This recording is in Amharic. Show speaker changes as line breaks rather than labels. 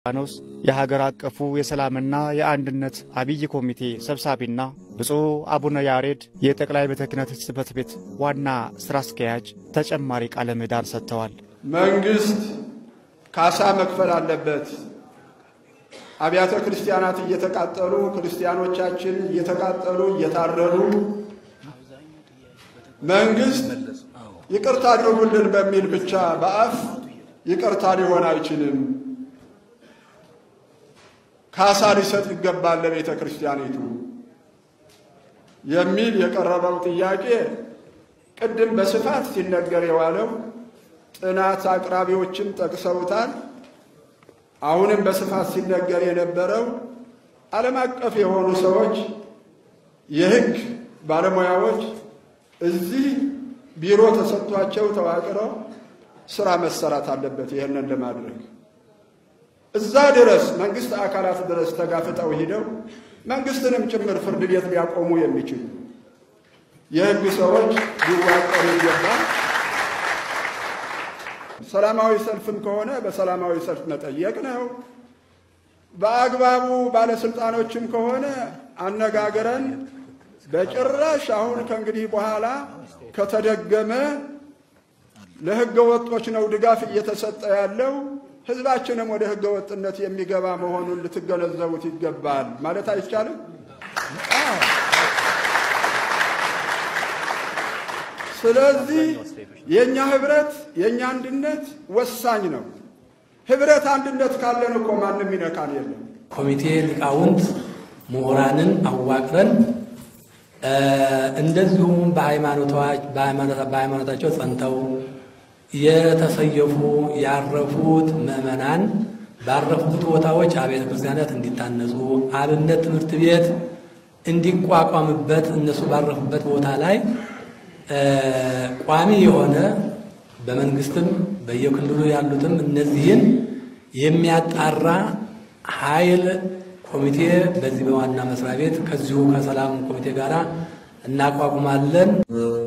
ኖስ የሀገር አቀፉ የሰላምና የአንድነት አብይ ኮሚቴ ሰብሳቢና ብፁዕ አቡነ ያሬድ የጠቅላይ ቤተ ክህነት ጽሕፈት ቤት ዋና ሥራ አስኪያጅ ተጨማሪ ቃለ ምዕዳን ሰጥተዋል።
መንግሥት ካሳ መክፈል አለበት። አብያተ ክርስቲያናት እየተቃጠሉ ክርስቲያኖቻችን እየተቃጠሉ እየታረዱ መንግሥት ይቅርታ አድርጉልን በሚል ብቻ በአፍ ይቅርታ ሊሆን አይችልም። ካሳ ሊሰጥ ይገባል ለቤተ ክርስቲያኒቱ የሚል የቀረበው ጥያቄ ቅድም በስፋት ሲነገር የዋለው ጥናት አቅራቢዎችም ጠቅሰውታል። አሁንም በስፋት ሲነገር የነበረው ዓለም አቀፍ የሆኑ ሰዎች የሕግ ባለሙያዎች እዚህ ቢሮ ተሰጥቷቸው ተዋቅረው ስራ መሰራት አለበት። ይህንን ለማድረግ እዛ ድረስ መንግስት አካላት ድረስ ተጋፍጠው ሂደው መንግስትንም ጭምር ፍርድ ቤት ሊያቆሙ የሚችሉ የሕግ ሰዎች ሊዋቀሩ ይገባል። ሰላማዊ ሰልፍም ከሆነ በሰላማዊ ሰልፍ መጠየቅ ነው። በአግባቡ ባለስልጣኖችም ከሆነ አነጋግረን በጭራሽ አሁን ከእንግዲህ በኋላ ከተደገመ ለሕገ ወጦች ነው ድጋፍ እየተሰጠ ያለው። ህዝባችንም ወደ ሕገ ወጥነት የሚገባ መሆኑን ልትገነዘቡት ይገባል ማለት አይቻልም። ስለዚህ የእኛ ህብረት የእኛ አንድነት ወሳኝ ነው። ህብረት አንድነት ካለን እኮ ማንም ይነካን የለም።
ኮሚቴ ሊቃውንት ምሁራንን አዋቅረን እንደዚሁም በሃይማኖታቸው ጸንተው የተሰየፉ ያረፉት ምዕመናን ባረፉት ቦታዎች አብያተ ክርስቲያናት እንዲታነጹ አብነት ትምህርት ቤት እንዲቋቋምበት እነሱ ባረፉበት ቦታ ላይ ቋሚ የሆነ በመንግስትም በየክልሉ ያሉትም እነዚህን የሚያጣራ ኃይል ኮሚቴ በዚህ በዋና መስሪያ ቤት ከዚሁ ከሰላም ኮሚቴ ጋር እናቋቁማለን።